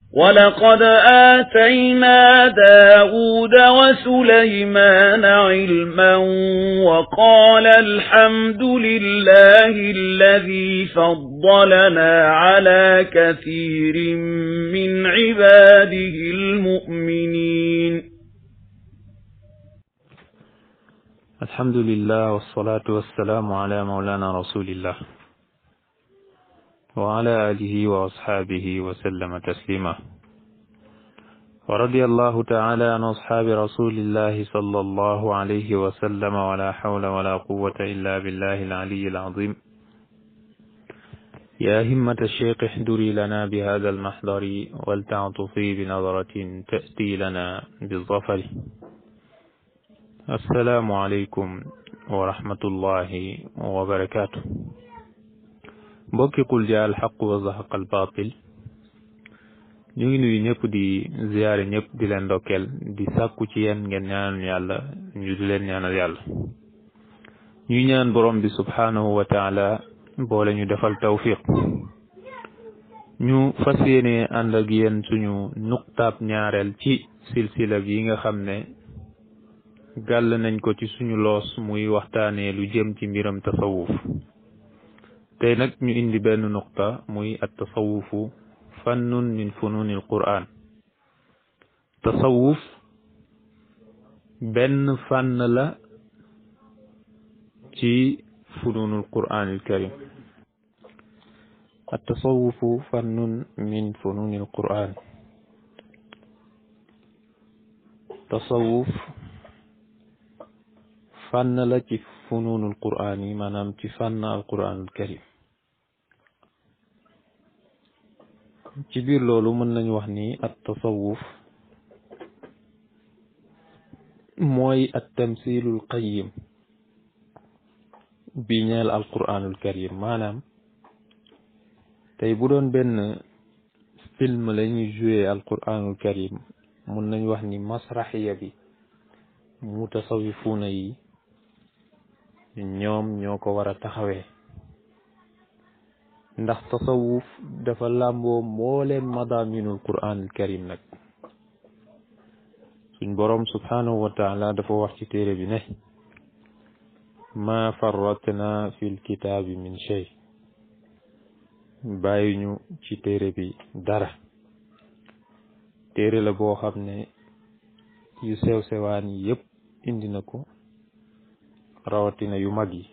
ولقد آتينا داود وسليمان علما وقال الحمد لله الذي فضلنا على كثير من عباده المؤمنين الحمد لله والصلاة والسلام على مولانا رسول الله وعلى آله وأصحابه وسلم تسليما ورضي الله تعالى عن أصحاب رسول الله صلى الله عليه وسلم ولا حول ولا قوة إلا بالله العلي العظيم يا همة الشيخ احضري لنا بهذا المحضر ولتعطفي بنظرة تأتي لنا بالظفر السلام عليكم ورحمة الله وبركاته mbokki qul jaa al xaq wa zahaqa al batil ñu ngi nuyu ñëpp di ziyaare ñëpp di leen ndokkeel di sàkku ci yéen ngeen ñaanal yàlla ñu di leen ñaanal yàlla ñuy ñaan borom bi subhanahu wa taala boole ñu defal tawfiq ñu fas yéene ànd ak yéen suñu nuqtaab ñaareel ci silsila bi nga xam ne gàll nañ ko ci suñu loos muy waxtaanee lu jëm ci mbiram tasawuf tey nag ñu indi benn nuqta muy at tasawufu fannun min fununi al quran tasawuf benn fànn la ci fununul quran al karim at tasawufu fannun min fununi al quran tasawuf fànn la ci fununul quran yi maanaam ci fànn al quran al karim ci biir loolu mën nañu wax ni at tasawuf mooy at tamsilul qayim bi ñeel al quranul karim maanaam tey bu doon benn film la ñuy joué al quranul karim mën nañu wax ni masraxiya bi mutasawifuuna yi ñoom ñoo ko war a taxawee ndax tasawuf dafa làmboo mbooleem madaminul quranul karim nag suñ boroom subhanahu wa taala dafa wax ci téere bi ne ma farratna fil kitaabi min shay bàyyiñu ci téere bi dara téere la boo xam ne yu sew sewaan yi yépp indi na ko rawatina yu mag yi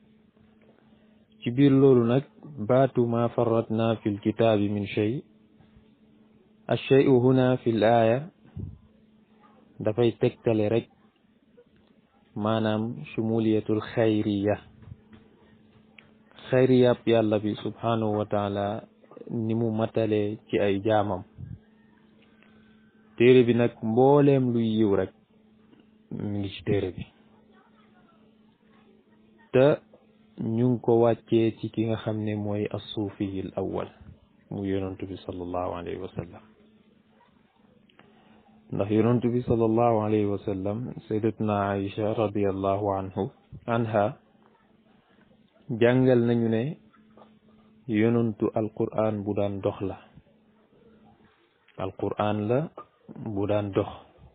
ci biir loolu nag baatu ma farratna fi lkitaabi min shay alshayu huna fi l aaya dafay tegtale rek maanaam shumuliyatul xayriya xayriyab yàlla bi subhanahu wa taala ni mu matalee ci ay jaamam téere bi nag mbooleem luy yiw rek mi ngi ci téere bi te ñu ngi ko wàccee ci ki nga xam ne mooy assuufiyil awwal mu yonantu bi sallallahu alayhi wa sallam ndax yonantu bi sallallahu alayhi wa sallam sayyidatuna Aïcha radiallahu anhu anha jàngal nañu ne yonantu alquran bu daan dox la alquran la bu daan dox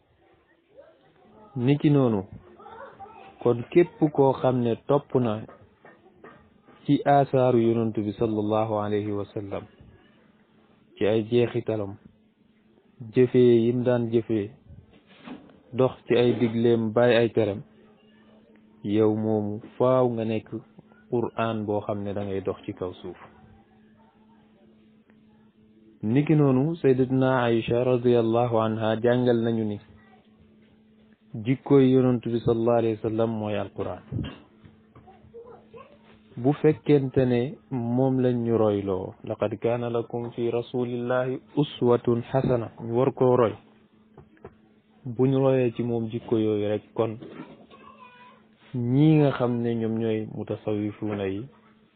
niki noonu kon képp koo xam ne topp na ci asaaru yonantu bi sallallahu alayhi wa sallam ci ay jeexitalam jëfee yim daan jëfee dox ci ay digleem bàyyi ay terem yow moomu faaw nga nekk qur'an boo xam ne da ngay dox ci kaw suuf niki noonu sayyidatuna Aïcha radiallahu anha jàngal nañu ni jikkooy yonantu bi sallallahu alayhi wa sallam mooy alquran bu fekkente ne moom lañ ñu royloo laqad kaana lakum fi rasulillahi uswatun xasana ñu war koo roy bu ñu royee ci moom jikko yooyu rek kon ñii nga xam ne ñoom ñooy mutasawifuuna yi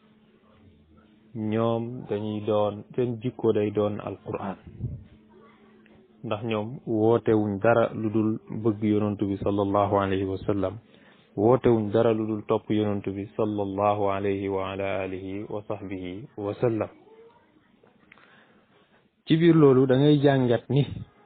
ñoom dañuy doon seen jikko day doon alquran ndax ñoom wootewuñ dara lu dul bëgg yonantu bi sallallahu alayhi wa sallam wootewuñ dara lu dul topp yonantu bi sallallahu alayhi wa ala alihi wa sahbihi wa sallam ci biir loolu da ngay jàngat ni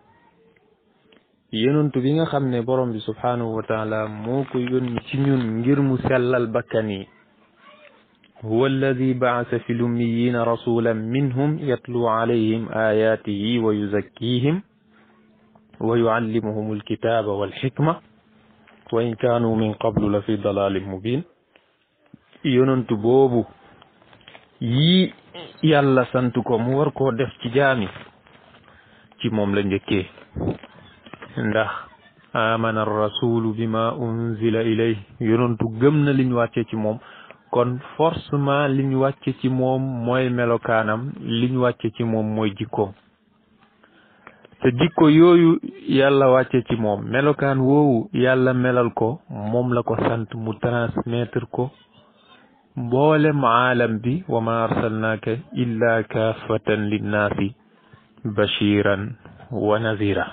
yonent bi nga xam ne borom bi subhanahu wa taala moo ko yónni ci ñun ngir mu sellal bakkan yi huwa alladi baasa fi lummiyina rasulan minhum yatlu alayhim ayatihi wa yuzakkihim wa yuallimuhum alkitaba walxikma wa in kaanu min qablu la fi dalalin mubin yonentu boobu yii yàlla sant ko mu war koo def ci jaami ci moom la njëkkee ndax amana rasulu bima unzila ilay yonentu gëm na liñ wàcce ci moom kon forcément liñ wàcce ci moom mooy melokaanam liñ wàcce ci moom mooy jikkoom te jikko yooyu yàlla wàcce ci moom melokaan woowu yàlla melal ko moom la ko sant mu transmettre ko mboolem aalam bi wa ma arsalnaaka illa kaafatan linnaasi bashiran wa nazira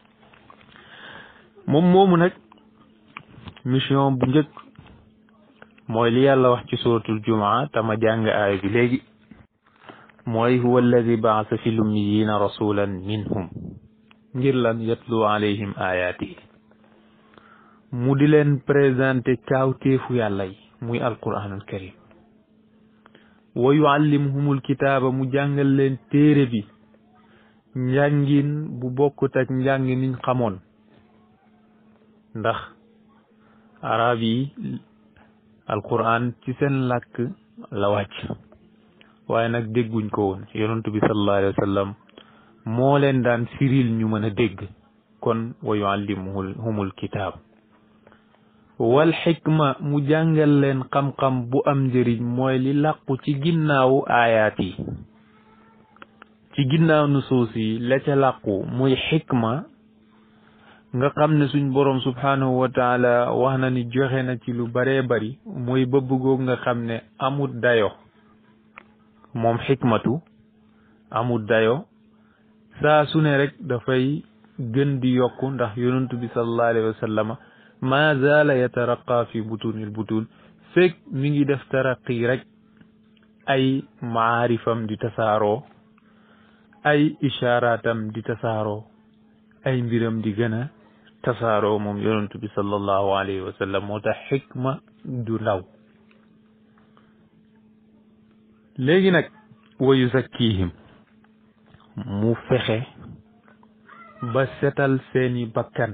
moom moomu nag mission bu njëkk mooy li yàlla wax ci suratul jumaa tama jàng aaya bi léegi mooy huwa alladi baasa fi lummiyina rasulan minhum ngir lan yatlu alayhim ayaatihi mu di leen présenté kaawteefu yàlla yi muy alquranul karim wa yuallimuhumul kitaaba mu jàngal leen téere bi njàngin bu bokkut ak njàng niñ xamoon ndax arab yi alquran ci seen làkk la wàcc waaye nag dégguñ ko woon yonentu bi sallallahu alayhi wa sallam moo leen daan firil ñu mën a dégg kon wa yuallimuhumul kitaab wal xikma mu jàngal leen xam-xam bu am njëriñ mooy li làqu ci ginnaawu aayaat yi ci ginnaaw nusuus yi la ca làqu muy xikma nga xam ne suñ boroom subhanahu wa taala wax na ni joxe na ci lu baree bari muy bëbb goog nga xam ne amut dayo moom xikmatu amut dayo saa su ne rek dafay gën di yokku ndax yonentu bi sallallahu alayhi wa sallama ma zaala yataraqa fi butunil butun fekk mi ngi def taraqi rek ay maarifam di tasaaroo ay ishaaratam di tasaaroo ay mbiram di gën a tasaaroo moom yonentu bi sallallahu alayhi wa sallam moo tax xikma du ndaw léegi nag wa yuzakkihim mu fexe ba setal seeni bakkan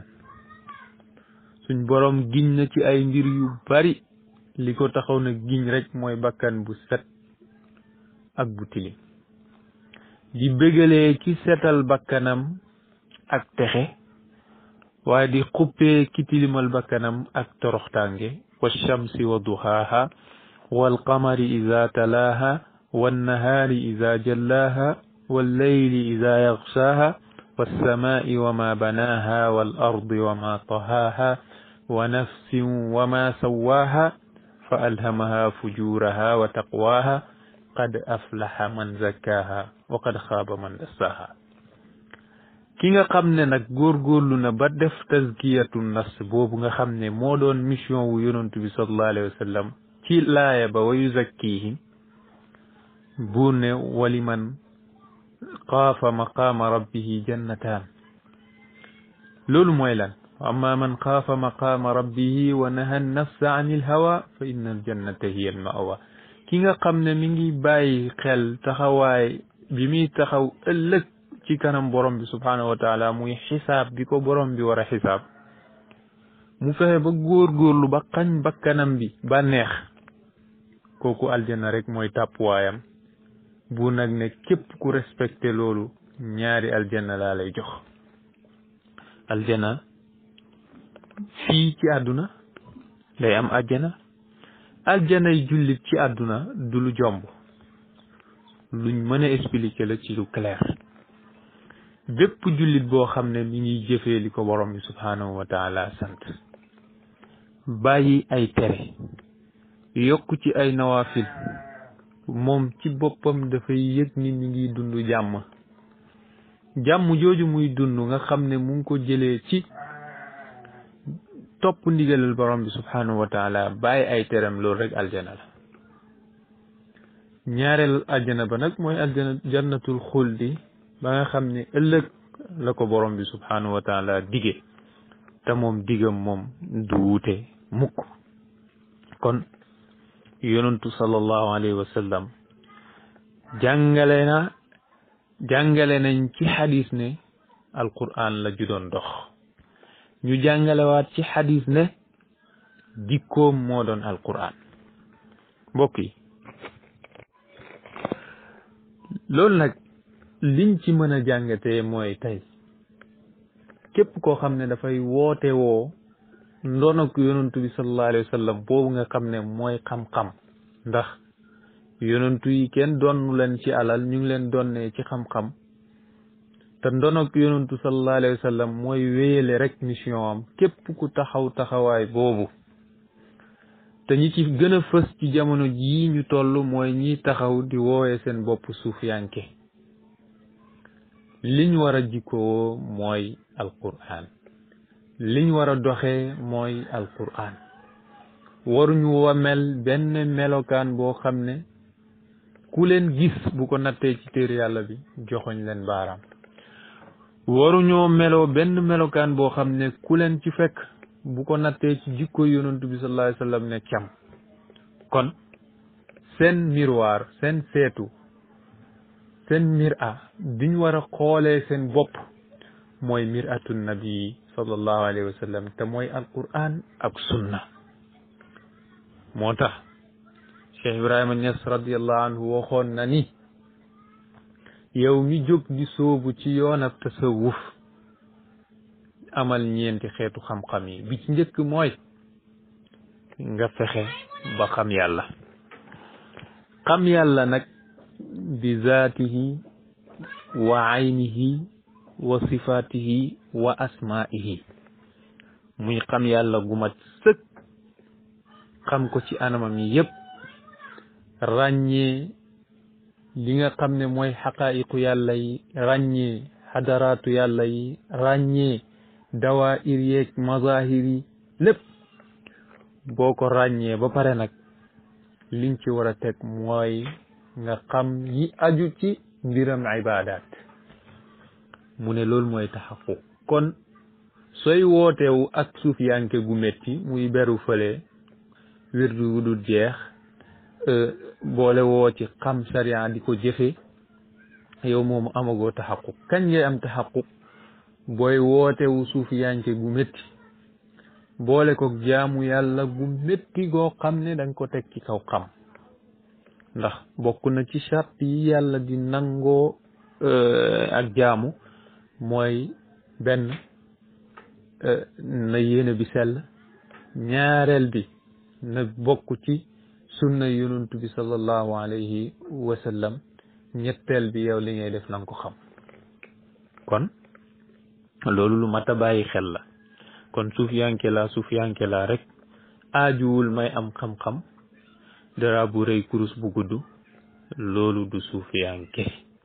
suñ boroom giñ na ci ay mbir yu bari li ko taxaw na giñ rek mooy bakkan bu set ak bu tilim di bégalee ki setal bakkanam ak texe waaye di xuppee ki tilimal bakkanam ak toroxtaange wa shamsi wa duhaaha wal qamari ida talaaha wan nahaari ida jallaaha wal layli ida yaxshaaha والسماء وما بناها والأرض وما طهاها ونفس وما سواها فألهمها فجورها وتقواها قد أفلح من زكاها وقد خاب من دساها ki nga xam ne nag góorgóorlu na ba def tazkiyatu nafs boobu nga xam ne moo doon mission wu yonantu bi sallallahu alayhi wa sallam ci laaya ba wa yuzakkihim buur ne waliman xaafa maqaama rabbihi jannataan loolu mooy lan amma man xaafa maqaama rabbihi wa naha nafsa an il hawa fa inna al jannata hiya al mawa ki nga xam ne mi ngi bàyyi xel taxawaay bi muy taxaw ëllëg ci kanam borom bi subhaanahu wa taala muy xisaab bi ko borom bi war a xisaab mu fexe ba góorgóorlu ba xañ bakkanam bi ba neex kooku aljanna rek mooy tàppuwaayam bu nag ne képp ku respecté loolu ñaari aljanna laa lay jox aljanna fii ci àdduna day am aljanna aljanna yi jullit ci àdduna du lu jomb luñ mën a expliquer la ci lu clair bépp jullit boo xam ne mi ngi jëfee li ko borom bi subhaanahu wa taala sant bàyyi ay tere yokk ci ay nawaafil moom ci boppam dafay yëg ni mi ngi dund jàmm jàmm jooju muy dund nga xam ne mu ngi ko jëlee ci topp ndigalal borom bi subhanahu wa taala bàyyi ay teram loolu rek aljana la ñaareel aljana ba nag mooy aljana jannatul xuldi ba nga xam ne ëllëg la ko borom bi subhanahu wa taala dige te moom digam moom du wuute mukk kon yonentu sallallahu alayhi wa sallam jàngale na jàngale nañ ci xadis ne alquran la ju doon dox ñu jàngalewaat ci xadis ne jikkoom moo doon alquran mbokk yi loolu nag liñ ci mën a jàngatee mooy tey képp koo xam ne dafay woote woo ndonok yonantu bi sallallahu alayhi wa sallam boobu nga xam ne mooy xam-xam ndax yonantu yi kenn donnu leen ci alal ñu ngi leen donnee ci xam-xam te ndonok yonantu sallallahu alayhi wa sallam mooy wéyale rek mission am képp ku taxaw taxawaay boobu te ñi ci gën a fës ci jamono jii ñu toll mooy ñi taxaw di woowe seen bopp suufiyanke liñ war a jikkoo mooy alquran liñ war a doxee mooy alquran waruñu wa mel benn melokaan boo xam ne ku leen gis bu ko nattee ci téere yàlla bi joxoñ leen baaraam waruñoo meloo benn melokaan boo xam ne ku leen ci fekk bu ko nattee ci jikko yonantu bi sallallahu alayhi wa sallam ne cam kon seen miroir seen seetu seen mira biñ war a xoolee seen bopp mooy miratu nabi sallallahu alayhi wa sallam te mooy alquran ak sunna moo tax Cheikh Ibrahima Niass radiallahu anhu waxoon na ni yow mi jóg di soobu ci yoon ab tasawuf amal ñeenti xeetu xam-xam yi bi ci njëkk mooy nga fexe ba xam yàlla xam yàlla nag bi zaatihi wa aynihi wa sifaatihi wa asmaihi muy xam yàlla gu mat sëkk xam ko ci anamam yi yépp ràññee li nga xam ne mooy xaqaayiqu yàlla yi ràññee xadaraatu yàlla yi ràññee dawaayir yeeg mazahir yi lépp boo ko ràññee ba pare nag liñ ci war a teg mooy nga xam yi aju ci mbiram ibadat mu ne loolu mooy taxaquq kon sooy wootewu ak suufiyanke gu métti muy beru fële wirdu wu dul jeex boole woo ci xam sariya di ko jëfe yow moomu amagoo taxaquq kañ ngay am taxaquq booy wootewu suufiyanke gu métti boole ko jaamu yàlla gu métti goo xam ne danga ko teg ci kaw xam ndax bokk na ci charte yi yàlla di nangoo ak jaamu mooy benn na yéene bi sell ñaareel bi na bokk ci sunna yonantu bi sallallahu alayhi wa sallam ñetteel bi yow li ngay def na nga ko xam kon loolu lu mat a bàyyi xel la kon suufiyanke la suufiyanke la rek aajuwul may am xam-xam dara bu rëy kurus bu gudd loolu du suufiyanke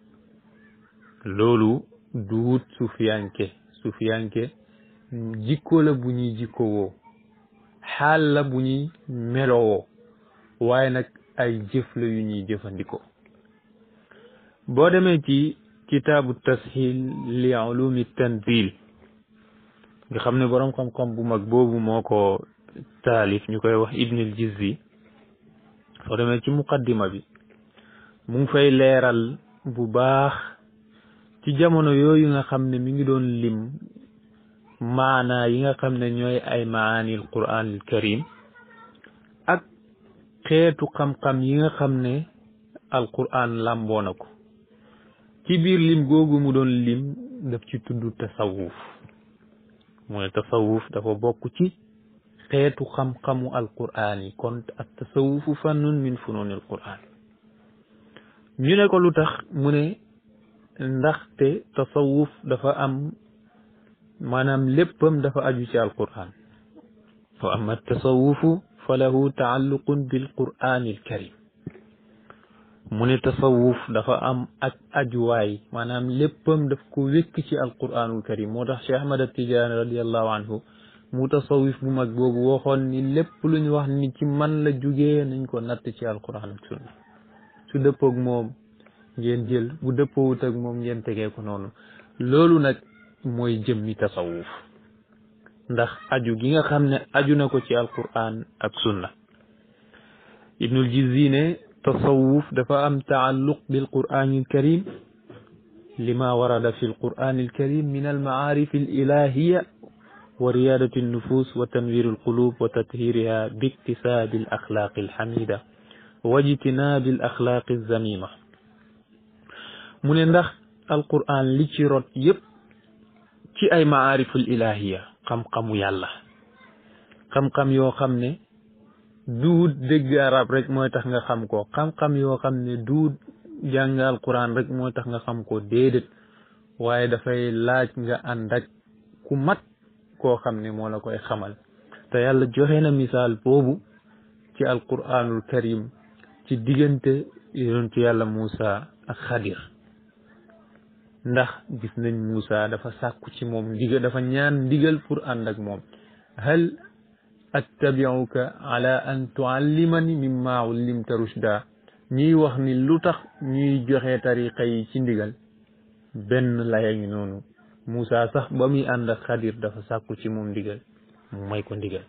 loolu du wut suufiyanke suufiyanke jikko la bu ñuy jikkowoo xaal la bu ñuy melowoo waaye nag ay jëf la yu ñuy jëfandikoo boo demee ci kitaabu tashil li ulumi tanzil nga xam ne boroom xam-xam bu mag boobu moo ko taalif ñu koy wax ibnul jizzi soo demee ci muqaddima bi mu ngi fay leeral bu baax ci jamono yooyu nga xam ne mi ngi doon lim maana yi nga xam ne ñooy ay maanil quraanil karim ak xeetu xam-xam yi nga xam ne alquran làmboo na ko ci biir lim googu mu doon lim daf ci tudd tasawuf mooy tasawuf dafa bokk ci xeetu xam-xamu alquran yi kon ak tasawufu fannun min fununil quran ñu ne ko lu tax mu ne ndaxte tasawuf dafa am maanaam léppam dafa aju ci alquran wa amma tasawufu fa lahu taalluqun bil qur'anil karim mu ne tasawuf dafa am ak ajuwaay maanaam léppam daf ko wékk ci alquranul karim moo tax Cheikh Ahmad Tijaani radiallahu anhu mu tasawuf bu mag boobu waxoon ni lépp lu ñu wax ni ci man la jugee nañ ko natt ci alquran ak sunna su dëppoog moom ngeen jël bu dëppoowut ak moom ngeen tegee ko noonu loolu nag mooy jëmmi tasawuf ndax aju gi nga xam ne aju na ko ci alquran ak sunna ibnul jizzi ne tasawuf dafa am taalluq bil qur'ani alkarim lima warada fi alqur'ani alkarim min almaarif alilahiya wa riyadati alnufus wa tanwir alqulub wa tathiriha biktisabi alaxlaqi alhamida wa ijtinabi alaxlaqi alzamima mu ne ndax alquran li ci rot yépp ci ay maariful ilahiya xam-xamu yàlla xam-xam yoo xam ne duut dégg arab rek mooy tax nga xam ko xam-xam yoo xam ne duut jàng alquran rek mooy tax nga xam ko déedéet waaye dafay laaj nga ànd ak ku mat koo xam ne moo la koy xamal te yàlla joxe na misaal boobu ci alquranul karim ci diggante yonentu yàlla Muusa ak Xadir ndax gis nañ Muusa dafa sàkku ci moom ndigal dafa ñaan ndigal pour ànd ak moom hal attabiuka ala an tuallimani mimma ullimta rushda ñuy wax ni lu tax ñuy joxe tariqa yi ci ndigal benn laya ngi noonu Muusa sax ba muy ànd ak Xadir dafa sàkku ci moom ndigal mu may ko ndigal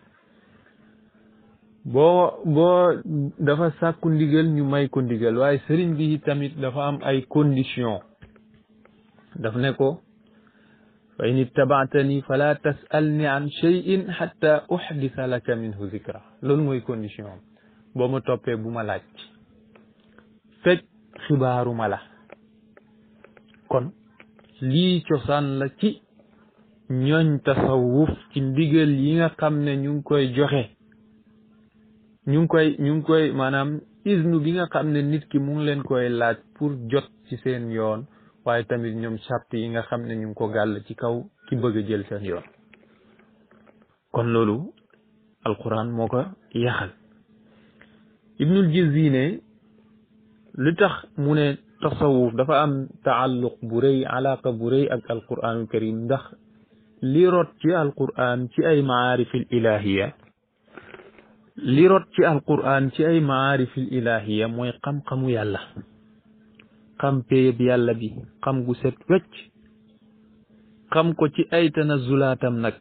boo boo dafa sàkku ndigal ñu may ko ndigal waaye sëriñ bi tamit dafa am ay condition daf ne ko fa in ittabaatani fala tasalni an cheyin xatta uxdisa laka minhu zikra loolu mooy condition am boo ma toppee bu ma laaj fekk xibaaruma la kon lii cosaan la ci ñooñ tasawuf ci ndigal yi nga xam ne ñu ngi koy joxe ñu ngi koy ñu ngi koy maanaam isnu bi nga xam ne nit ki mu ngi leen koy laaj pour jot ci seen yoon waaye tamit ñoom charte yi nga xam ne ñu ngi ko gàll ci kaw ki bëgg a jël seen yoon kon loolu alquran moo ko yaxal ibnul jizzi ne li tax mu ne tasawuf dafa am taalluq bu rëy alaqa bu rëy ak alquranul karim ndax li rot ci alquran ci ay maarifil ilahiya li rot ci alquran ci ay maarifil ilahiya mooy xam-xamu yàlla xam péyeb yàlla bi xam gu set wecc xam ko ci ay tanazulaatam nag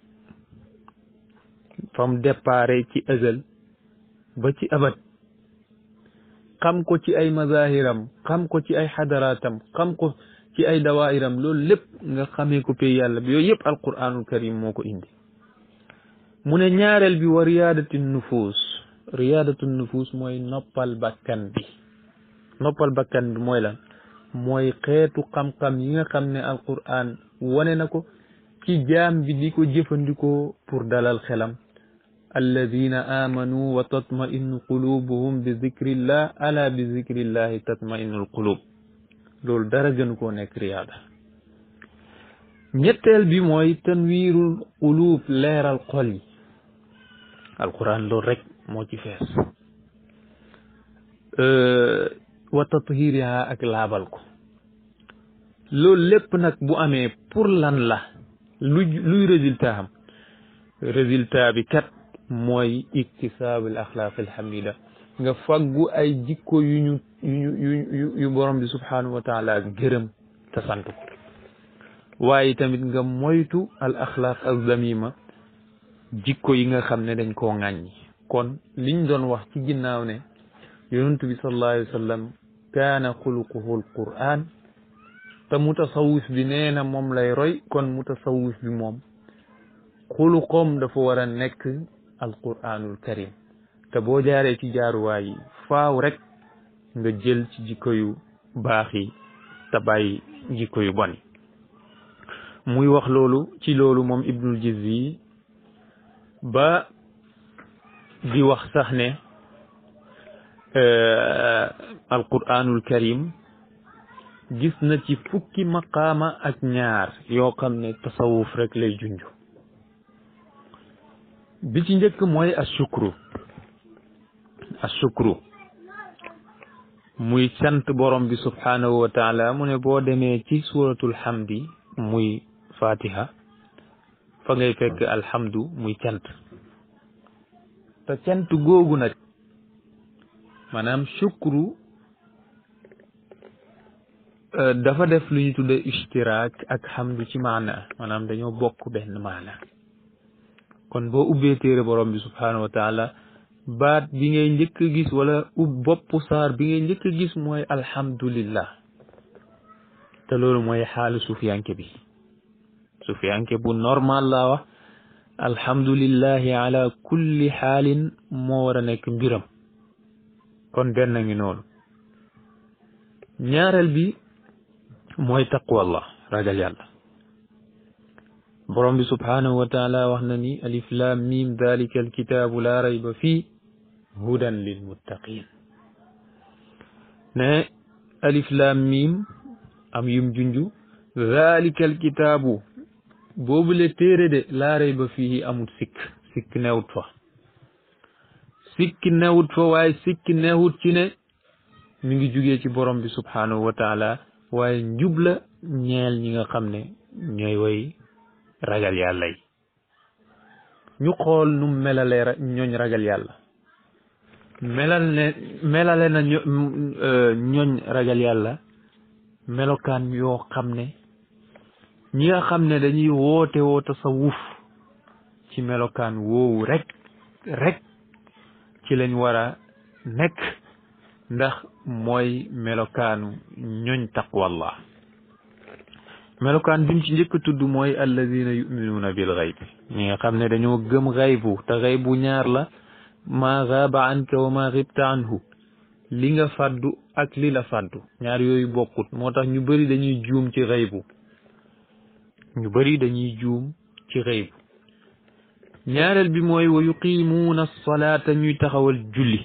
fam dépare ci ëzal ba ci abat xam ko ci ay mazahiram xam ko ci ay xadaraatam xam ko ci ay dawairam loolu lépp nga xamee ko pay yàlla bi yooyu yëpp alquranul karim moo ko indi mu ne ñaareel bi wa riyaadatu nufus riyaadatu nufus mooy noppal bakkan bi noppal bakkan bi mooy lan mooy xeetu xam-xam yi nga xam ne alquran wane na ko ci jaam bi di ko jëfandikoo pour dalal xelam alladina amanu wa tatma'innu qulubuhum bi zikrillah ala bi zikrillahi tatma'innu alqulub loolu dara gënu koo nekk riyaada ñetteel bi mooy tanwiirul qulub leeral xol yi alquran loolu rek moo ci fees wa tathiriha ak laabal ko loolu lépp nag bu amee pour lan la lu luy résultat am résultat bi kat mooy iktisaabul axlaaq alhamida nga faggu ay jikko yu ñu yu yu yu borom bi subhanahu wa taala gërëm te sant ko waaye tamit nga moytu al axlaaq alzamima jikko yi nga xam ne dañ koo ŋàññi kon liñ doon wax ci ginnaaw ne yonentu bi sallallahu alayhi wa sallam kaana xuluquhu alquran te mutasawif bi nee na moom lay roy kon mutasawif bi moom xuluqoom dafa war a nekk alquranul karim te boo jaaree ci jaaruwaay yi faaw rek nga jël ci jikko yu baax yi te bàyyi jikko yu bon muy wax loolu ci loolu moom ibnul jizzi ba di wax sax ne alquranul karim gis na ci fukki maqaama ak ñaar yoo xam ne tasawuf rek lay junj bi ci njëkk mooy ashukru ashukru muy sant borom bi subhanahu wa taala mu ne boo demee ci suratul hamdi muy fatiha fa ngay fekk alhamdu muy cant te cant googu nag maanaam shukru dafa def lu ñu tudde ishtiraak ak hamdu ci maana maanaam dañoo bokk benn maana kon boo ubbee téere borom bi subhaanahu wa taala baat bi ngay njëkk a gis wala ub bopp saar bi ngay njëkk a gis mooy alhamdulillah te loolu mooy xaalu sufiyanke bi sufiyanke bu normal laa wax alhamdulillahi ala kulli xaalin moo war a nekk mbiram kon benn ngi noonu ñaareel bi mooy taqwallah ragal yàlla borom bi subhaanahu wa taala wax na ni alif lam mim dalika alkitaabu laa rayba fii hudan lil muttaqin ne alif lam mim am yum junju dalika alkitaabu boobule téere de laa rayba fii amul sikk sikk newut fa sikk newut fa waaye sikk newut ci ne mi ngi jugee ci borom bi subhaanahu wa taala waaye njub la ñeel ñi nga xam ne ñooy way ragal yàlla yi ñu xool nu melale ñooñ ragal yàlla melal ne melale na ñooñ ragal yàlla melokaan yoo xam ne ñi nga xam ne dañuy woote woo tasawuf ci melokaan woowu rek rek ci lañ war a nekk ndax mooy melokaanu ñooñ taqwallah melokaan bi mu ci njëkk tudd mooy alladina yuminuuna bil xayb ñi nga xam ne dañoo gëm xaybu te xaybu ñaar la maa gaaba anka wa maa xibta anhu li nga fàddu ak li la fàddu ñaar yooyu bokkut moo tax ñu bëri dañuy juum ci xaybu ñu bëri dañuy juum ci xaybu ñaareel bi mooy wa yuqimuuna salaata ñuy taxawal julli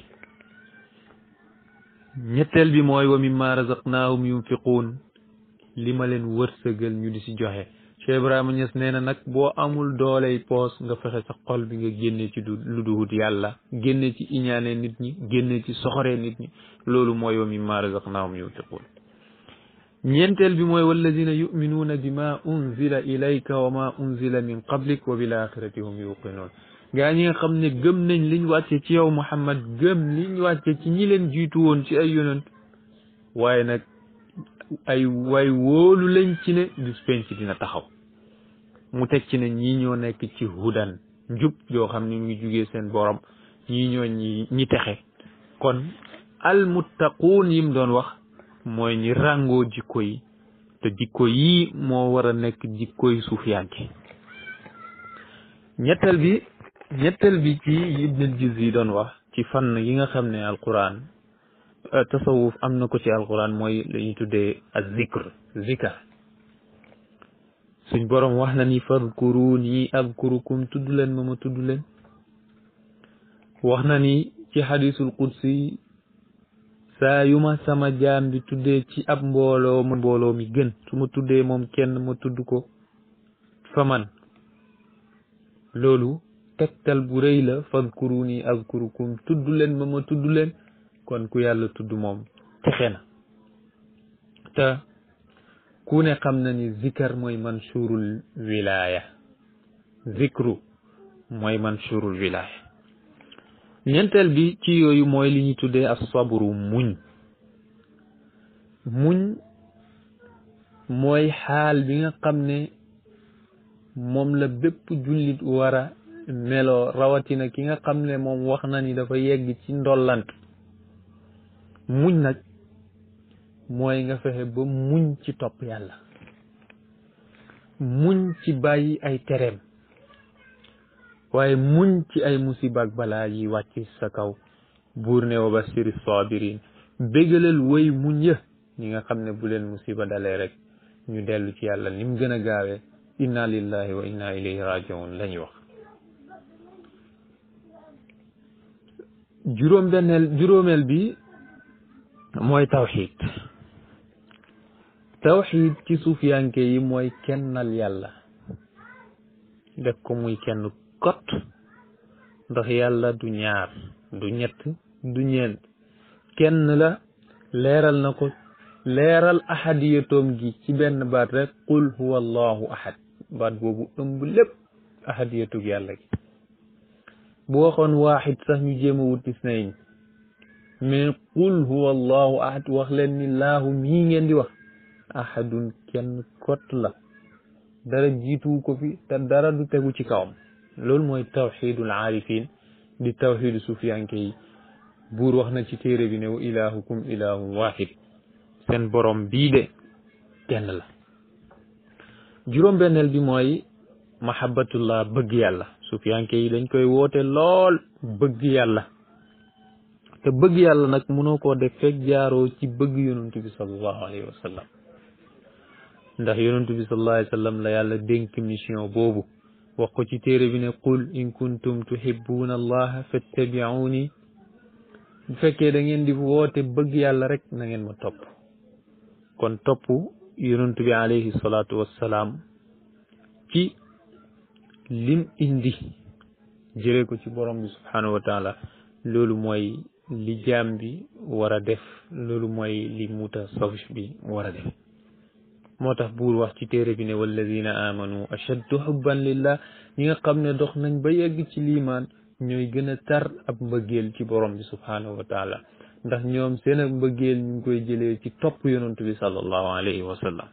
ñetteel bi mooy wa mimma razaqnaahum yunfiquun li ma leen wërsëgal ñu di si joxe Cheikh Ibrahima Niass nee na nag boo amul dooley poos nga fexe sa xol bi nga génne ci du lu duhut yàlla génne ci iñaane nit ñi génne ci soxoree nit ñi loolu mooy wa mimma razaqnaahum yunfiquun ñeenteel bi mooy walladina yuminuuna bima unzila ilayka wa ma unzila min qablik wa bil axirati hum yuqinuun gaa ñi nga xam ne gëm nañ liñ wàcce ci yow Muhammad gëm liñ wàcce ci ñi leen jiitu woon ci ay yonent waaye nag ay way wóolu lañ ci ne bis penc dina taxaw mu teg ci ne ñii ñoo nekk ci hudan njub yoo xam ne mu ngi jugee seen borom ñii ñoo ñi ñi texe kon almuttaquun yim doon wax mooy ñi ràngoo jikko yi te jikko yii moo war a nekk jikko yi suufiyanke ñetteel bi ñetteel bi ci ibnul juz yi doon wax ci fànn yi nga xam ne alquran tasawuf am na ko ci alquran mooy la ñuy tuddee az zikr zikar suñ borom wax na ni fadkuruni adkurukum tudd leen ma ma tudd leen wax na ni ci xadisul qudsi saa yu ma sama jaam bi tuddee ci ab mbooloo ma mbooloo mi gën su ma tuddee moom kenn ma tudd ko fa man loolu tegtal bu rëy la fadkuruni adkurukum tudd leen ma ma tudd leen kon ku yàlla tudd moom texe na te ku ne xam na ni zikar mooy mansurul wilaya zikru mooy mansurul wilaya ñeenteel bi ci yooyu mooy li ñu tuddee as sabru muñ muñ mooy xaal bi nga xam ne moom la bépp jullit war a meloo rawatina ki nga xam ne moom wax na ni dafa yegg ci ndollant muñ nag mooy nga fexe ba muñ ci topp yàlla muñ ci bàyyi ay tereem waaye muñ ci ay musiba ak balaa yi wàcc sa kaw buur ne wa basiri sabirin bégalal woy muñ ya ñi nga xam ne bu leen musiba dalee rek ñu dellu ci yàlla ni mu gën a gaawee inna lillahi wa inna ilayhi rajiun la ñuy wax juróom benneel juróomeel bi mooy tawxid tawxid ci suufiyanke yi mooy kennal yàlla def ko muy kenn kot ndax yàlla du ñaar du ñett du ñeent kenn la leeral na ko leeral ahadiyatoom gi ci benn baat rek qul huwa allahu ahad baat boobu ëmb lépp ahadiyatug yàlla gi bu waxoon waaxid sax ñu jéem a wut isnayn mais qul huwa allahu ahad wax leen ni laahu mii ngeen di wax ahadun kenn kott la dara jiituwu ko fi te dara du tegu ci kawam loolu mooy tawxidul aarifin di tawxidu sufiyanke yi buur wax na ci téere bi ne wa ilahukum ilahun wahid seen borom bii de kenn la juróom-benneel bi mooy mahabbatullah bëgg yàlla sufiyanke yi dañ koy woote lool bëgg yàlla te bëgg yàlla nag mënoo koo def fekk jaaroo ci bëgg yonantu bi sallallahu alayhi wa sallam ndax yonantu bi sallallahu alayhi wa sallam la yàlla dénk mission boobu wax ko ci téere bi ne qul in kuntum tuhibbuna allaha fattabi'uni bu fekkee da ngeen di woote bëgg yàlla rek na ngeen ma topp kon topp yonantu bi alayhi salaatu wassalaam ci lim indi jëlee ko ci borom bi subhanahu wa taala loolu mooy li jaam bi war a def loolu mooy li mutasawif bi war a def moo tax buur wax ci téere bi ne walladina amanu ashaddu hubban lillah ñi nga xam ne dox nañ ba yegg ci liimaan ñooy gën a tar ab mbëggeel ci borom bi subhanahu wa taala ndax ñoom seen ak mbëggeel ñu ngi koy jëlee ci topp yonantu bi sallallahu alayhi wa sallam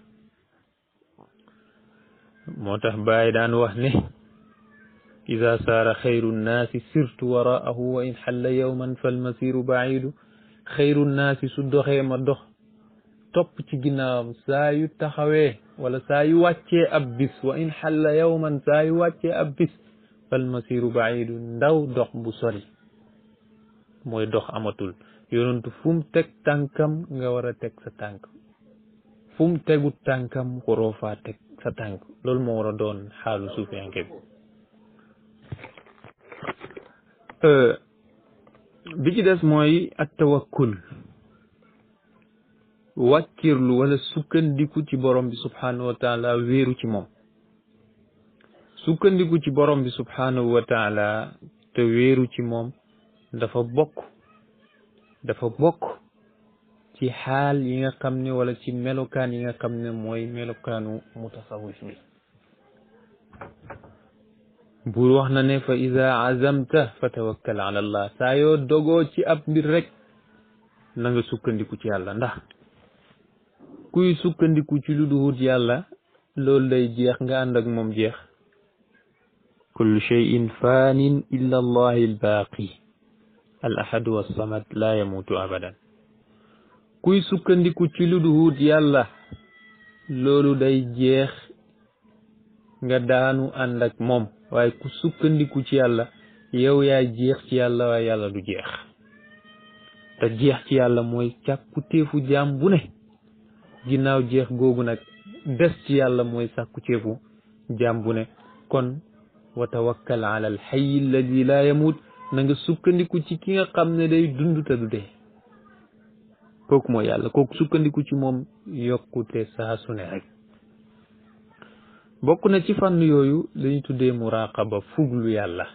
moo tax Baay daan wax ne ida saara xayru nnaasi sirtu waraahu wa in xalla yowman falmasiru baidu xayru nnaasi su doxee ma dox topp ci ginnaawam saa yu taxawee wala saa yu wàccee ab bis wa in xalla yowman saa yu wàccee ab bis falmasiru baidu ndaw dox bu sori mooy dox amatul yonentu fu mu teg tànkam nga war a teg sa tànk fu mu tegu tànkam waroo faa teg sa tànk loolu moo war a doon xaalu suufiyanke bi bi ci des mooy at tawakkul wàkkirlu wala sukkandiku ci borom bi subhanahu wa taala wéeru ci moom sukkandiku ci borom bi subhanahu wa taala te wéeru ci moom dafa bokk dafa bokk ci xaal yi nga xam ne wala ci melokaan yi nga xam ne mooy melokaanu mutasawif bi buur wax na ne fa ida azamta fa tawakkal ala allah saa yoo dogoo ci ab mbir rek na nga sukkandiku ci yàlla ndax kuy sukkandiku ci lu duhut yàlla loolu day jeex nga ànd ak moom jeex kullu cheyin fanin illa allahi albaaqi al ahadu wassamad la yamutu abadan kuy sukkandiku ci lu duhut yàlla loolu day jeex nga daanu ànd ak moom waaye ku sukkandiku ci yàlla yow yaa jeex ci yàlla waaye yàlla du jeex te jeex ci yàlla mooy càkku téefu jaam bu ne ginnaaw jeex googu nag des ci yàlla mooy sàkku téefu jaam bu ne kon wa tawakkal ala al hayy alladi laa yamut na nga sukkandiku ci ki nga xam ne day dund te du dee kooku mooy yàlla kooku sukkandiku ci moom yokkute saa su ne rek bokk na ci fànn yooyu lañu tuddee muraqaba fuglu yàlla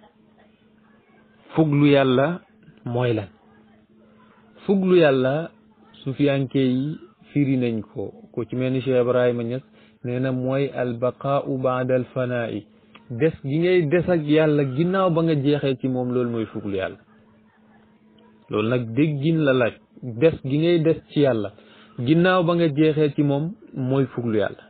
fuglu yàlla mooy lan fuglu yàlla sufiyanke yi firi nañ ko ko ci mel ni Cheikh Ibrahima Niass nee na mooy albaqaau baada alfanaa'i des gi ngay des ak yàlla ginnaaw ba nga jeexee ci moom loolu mooy fuglu yàlla loolu nag déggin la laaj des gi ngay des ci yàlla ginnaaw ba nga jeexee ci moom mooy fuglu yàlla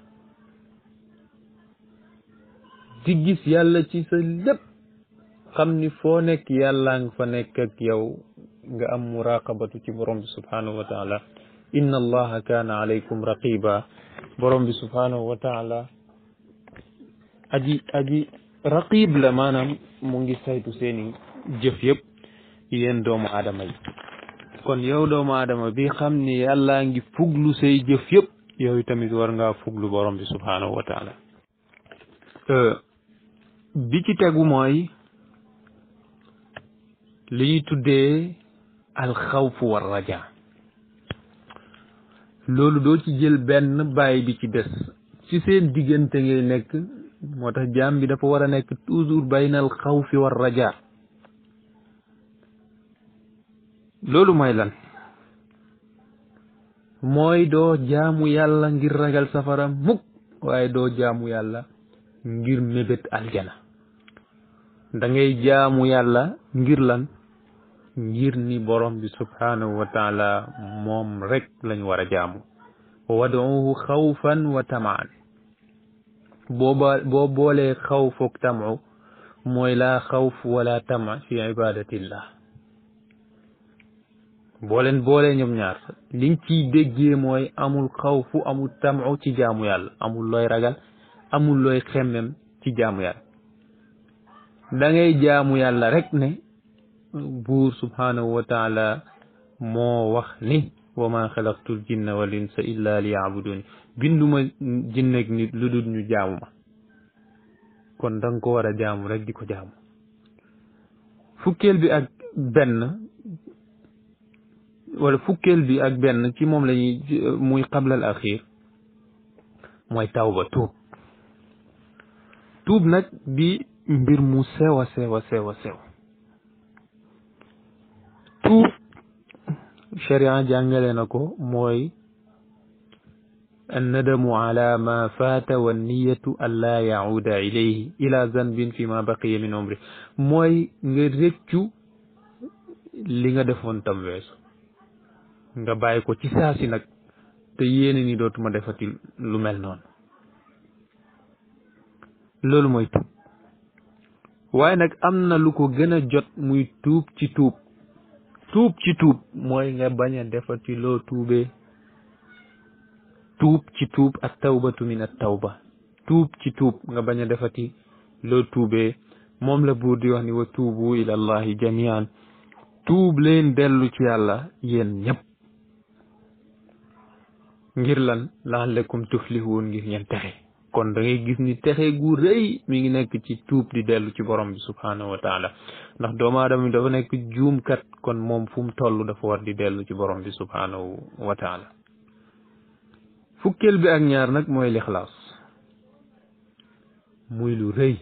di gis yàlla ci sa lépp xam ni foo nekk yàllaa nga fa nekk ak yow nga am muraqabatu ci borom bi subhanahu wa taala inna allaha kaana alaykum raqiba borom bi subhanahu wa taala aji aji raqib la maanaam mu ngi saytu seeni jëf yëpp yéen doomu aadama yi kon yow doomu aadama bi xam ni yàllaa ngi fuglu say jëf yëpp yow tamit war ngaa fuglu borom bi subhanahu wa taala bi ci tegu mooy li ñuy tuddee alxawfu war raja loolu doo ci jël benn bàyyi bi ci des ci seen diggante ngay nekk moo tax jaam bi dafa war a nekk toujours baynal xawfi war raja loolu mooy lan mooy doo jaamu yàlla ngir ragal safara mukk waaye doo jaamu yàlla ngir mébét aljana da ngay jaamu yàlla ngir lan ngir ni borom bi subhanahu wa taala moom rek lañ war a jaamu waduuhu xawfan wa tamaan booba boo boolee xawf ak tamu mooy laa xawf wala tama fi ibadatillah boo leen boolee ñoom ñaar liñ ciy déggee mooy amul xawfu amul tamu ci jaamu yàlla amul looy ragal amul looy xemmem ci jaamu yàlla da ngay jaamu yàlla rek ne buur subhanahu wa taala moo wax ni wa ma xalaqtul jinna wal insa illa li yaabuduni binduma jinne ak nit lu dul ñu jaamu ma kon da nga ko war a jaamu rek di ko jaamu fukkeel bi ak benn wala fukkeel bi ak benn ci moom lañuy muy qablal axir mooy tawba tuub tuub nag di mbir mu sew a sew a sew a sew tuub sharia jàngale na ko mooy annadamu ala ma faata wa niyatu an laa yacuuda ilayhi ila zanbin fi ma baqiya min umri mooy nga rëccu li nga defoon tam weesu nga bàyyi ko ci saasi nag te yéene ni dootuma defati lu mel noonu loolu mooy tuub waaye nag am na lu ko gën a jot muy tuub ci tuub tuub ci tuub mooy nga bañ a defati loo tuubee tuub ci tuub at tawbatu min at tawba tuub ci tuub nga bañ a defati loo tuubee moom la buur di wax ni wa tuubu ila allahi jamian tuub leen dellu ci yàlla yéen ñëpp ngir lan la'allakum tuflihun ngir ngeen texe kon da ngay gis ni texe gu rëy mi ngi nekk ci tuub di dellu ci borom bi subhanahu wa taala ndax doomu aadama bi dafa nekk juumkat kon moom fu mu toll dafa war di dellu ci borom bi subhanahu wa taala fukkeel bi ak ñaar nag mooy lixlaas muy lu rëy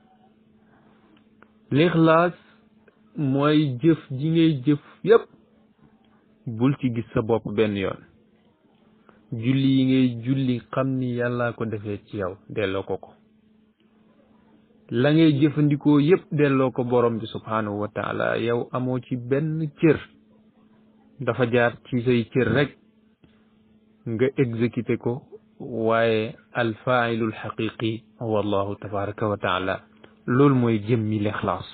lixlaas mooy jëf ji ngay jëf yépp bul ci gis sa bopp benn yoon julli yi ngay julli xam ni yàllaa ko defee ci yow delloo ko ko la ngay jëfandikoo yépp delloo ko borom bi subhanahu wa taala yow amoo ci benn cër dafa jaar ci say cër rek nga exécuté ko waaye alfailul xaqiqi wallahu tabaraka wa taala loolu mooy jëmmi lixlaas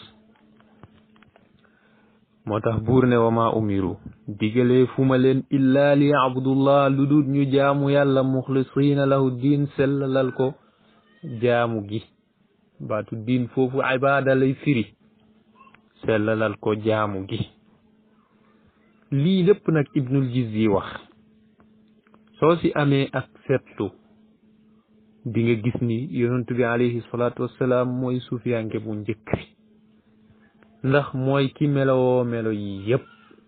moo tax buur ne wa ma umiru digalee fu ma leen illaa li yabudullah lu dul ñu jaamu yàlla muxlisiina lahu diin sellalal ko jaamu gi baatu diin foofu ibaada lay firi sellalal ko jaamu gi lii lépp nag ibnul jizzi wax soo si amee ak seetlu di nga gis ni yonent bi alayhi salaatu wassalaam mooy suufiyanke bu njëkk ndax mooy ki melowoo melo yi yépp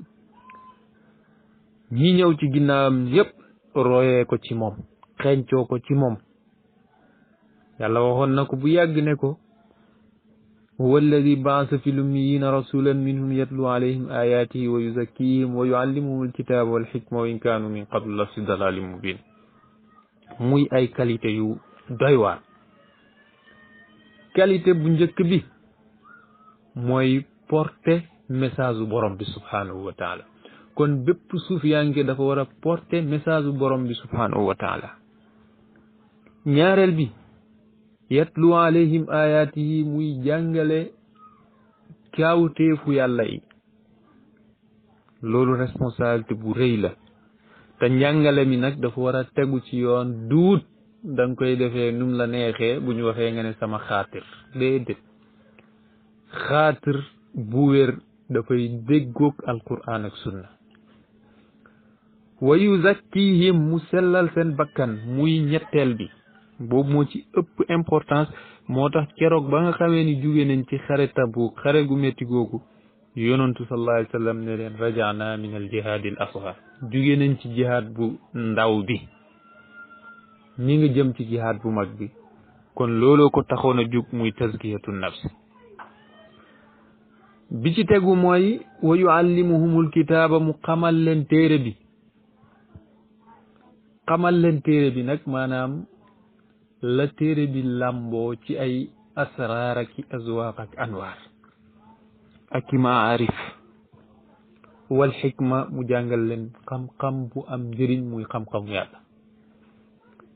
ñi ñëw ci ginnaawam yépp royee ko ci moom xeeñcoo ko ci moom yàlla waxoon na ko bu yàgg ne ko huwa alladi baasa fi lummiyina rasulan minhum yatlu alayhim ayatihi wa yuzakkihim wa yuallimuhum alkitaba walxikma wa in kaanu min qablu la fi dalalin mubin muy ay qualité yu doy waar qualité bu njëkk bi mooy porter message bu borom bi subhanahu wa taala kon bépp suufiyanke dafa war a porter message bu borom bi subhanahu wa taala ñaareel bi yatlu alayhim ayatihi muy jàngale kaawteefu yàlla yi loolu responsabilité bu rëy la te njàngale mi nag dafa war a tegu ci yoon duut da nga koy defee num la neexee bu ñu waxee nga ne sama xaatir déedéet xaatir bu wér dafay déggoog alquran ak sunna wa yuzakkihim mu sellal seen bakkan muy ñetteel bi boobu moo ci ëpp importance moo tax keroog ba nga xamee ni jóge nañ ci xare Tabuk xare gu métti googu yonantu sallallahu alayhi wa sallam ne leen rajana min al jihaadi al asghar jóge nañ ci jihaad bu ndaw bi ñi nga jëm ci jihaad bu mag bi kon looloo ko taxoon a jug muy tazkiyatu nafs bi ci tegu mooy wa yuallimuhumul kitaaba mu xamal leen téere bi xamal leen téere bi nag maanaam la téere bi làmboo ci ay asraar ak i azwaaq ak anwaar ak i maarif wal xikma mu jàngal leen xam-xam bu am njëriñ muy xam-xam yàlla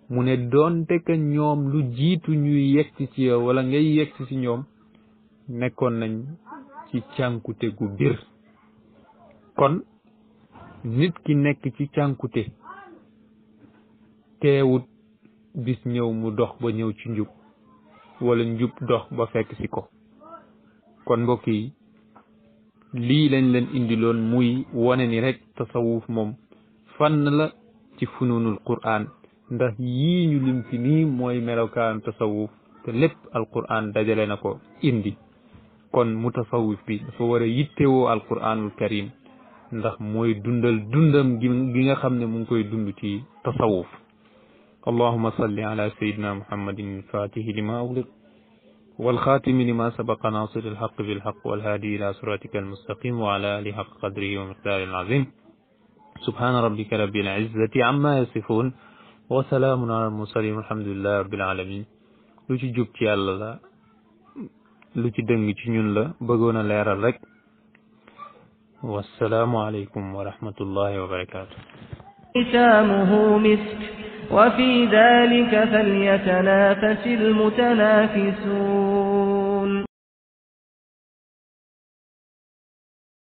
mu ne doonte ka ñoom lu jiitu ñuy yegsi ci yow wala ngay yegsi ci ñoom nekkoon nañ ci cànkute gu bir kon nit ki nekk ci cànkute teewut bis ñëw mu dox ba ñëw ci njub wala njub dox ba fekk ci ko kon mbokk yi lii lañ leen indiloon muy wone ni rek tasawuf moom fànn la ci fununul qur'an ndax yii ñu lim ci nii mooy melokaan tasawuf te lépp alqur'an dajale na ko indi kon mu tasawuf bi dafa war a yittewoo alqur'anul karim ndax mooy dundal dundam gi gi nga xam ne mu ngi koy dund ci tasawuf allahuma salli ala sayidina muhammadin alfatihi lima ugliq والخاتم لما سبق ناصر الحق بالحق والهادي إلى صراطك المستقيم وعلى آله حق قدره ومقداره العظيم سبحان ربك رب العزة عما يصفون وسلام على المرسلين والحمد لله رب العالمين lu ci jub ci yàlla la lu ci dëng ci ñun la bëggoon a leeral rek wassalaamu aleykum wa rahmatullahi wa barakatuh ختامه مسك وفي ذلك فليتنافس المتنافسون